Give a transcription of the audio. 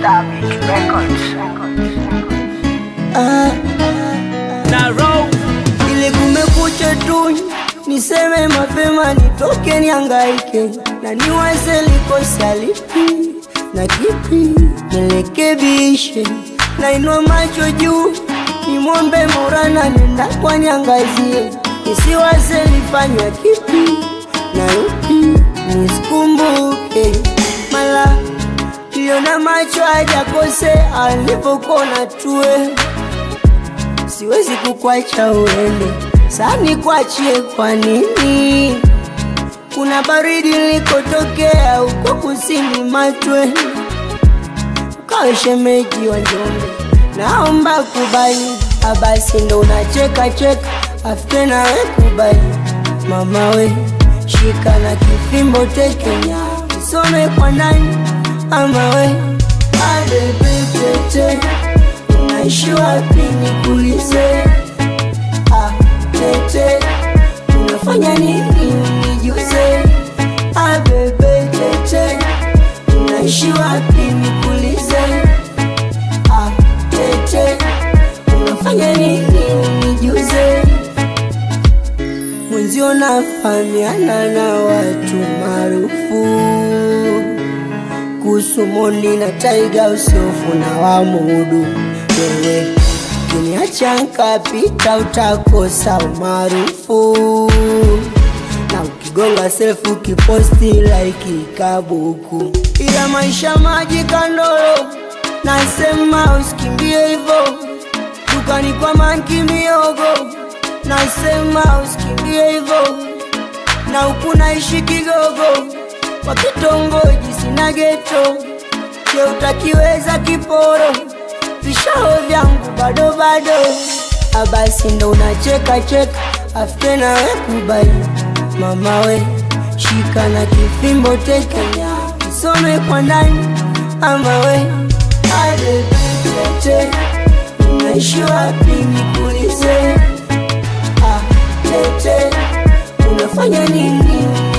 Garbage Records. Ah, ili kumekucha tu niseme mapema nitoke niangaike na niwaze likosa lipi na kipi nirekebishe na inua macho juu nimwombe Maulana nenda kwa niangazie nisiwaze lifanywa kipi na yupi nisikumbuke mala liona macho hajakose alivyokuona tue siwezi kukwacha uende, sani kwachie kwa nini? Kuna baridi nilikotokea huko kusini Matwe, ukawe shemeji wa Njombe, naomba kubali. Abasi ndo unacheka cheka, afute nawe kubali. Mama we shika na kifimbo tekenya, isome kwa nani? Mama we adepetete unaishi wapi nikuulize? Ah, tete unafanya nini nijuze? Ah, bebe tete unaishi wapi nikuulize? Ah, tete unafanya nini nijuze? Mwenzio nafahamiana na watu maarufu kuhusu Mondi na Taiga usiofu na wamudu wewe kiniacha nkapita utakosa umaarufu na ukigonga selfu kiposti like kabuku ila maisha maji kandolo nasema usikimbie hivo dukani kwa manki miogo nasema usikimbie hivo na huku naishi kigogo kwa kitongoji sina geto je utakiweza kiporo vishao vyangu bado bado abasi ndo unacheka cheka afute nawe kubali mama we shika na kifimbo tekenya isome kwa ndani ama we adetete unaishi wapi nikulize ah, tete unafanya nini